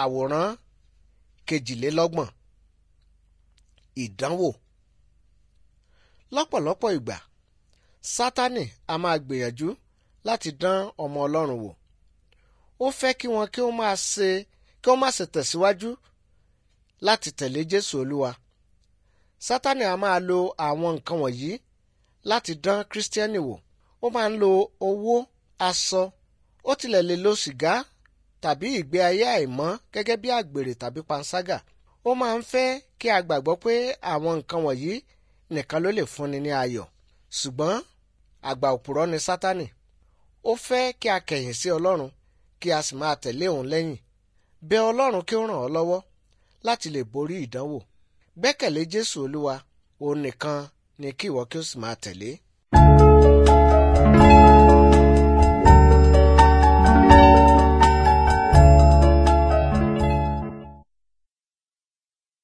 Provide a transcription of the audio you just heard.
àwòrán kejìlélọ́gbọ̀n ìdánwò lọ́pọ̀lọpọ̀ ìgbà sátánì a máa gbìyànjú láti dán ọmọ ọlọ́run wò ó fẹ́ kí wọn kí ó máa ṣe kí ó má ṣe tẹ̀síwájú láti tẹ̀lé jésù olúwa sátánì a máa lo àwọn nǹkan wọ̀nyí láti dán kírísítíẹ́nì wò ó máa ń lo owó aṣọ ó tilẹ̀ lè lo sìgá tàbí ìgbé ayé àìmọ́ gẹ́gẹ́ bí àgbèrè tàbí panṣágà ó máa ń fẹ́ kí a gbàgbọ́ pé àwọn nǹkan wọ̀nyí nìkan ló lè fúnni ní ayọ̀ ṣùgbọ́n àgbà òpùrọ́ ni sátánì ó fẹ́ kí a kẹ̀yìn sí ọlọ́run kí a sì máa tẹ̀lé òun lẹ́yìn bẹ ọlọ́run kí ó ràn ọ́ lọ́wọ́ láti lè borí ìdánwò gbẹ́kẹ̀lé jésù olúwa òun nìkan ni kí ìwọ kí o sì máa tẹ̀lé.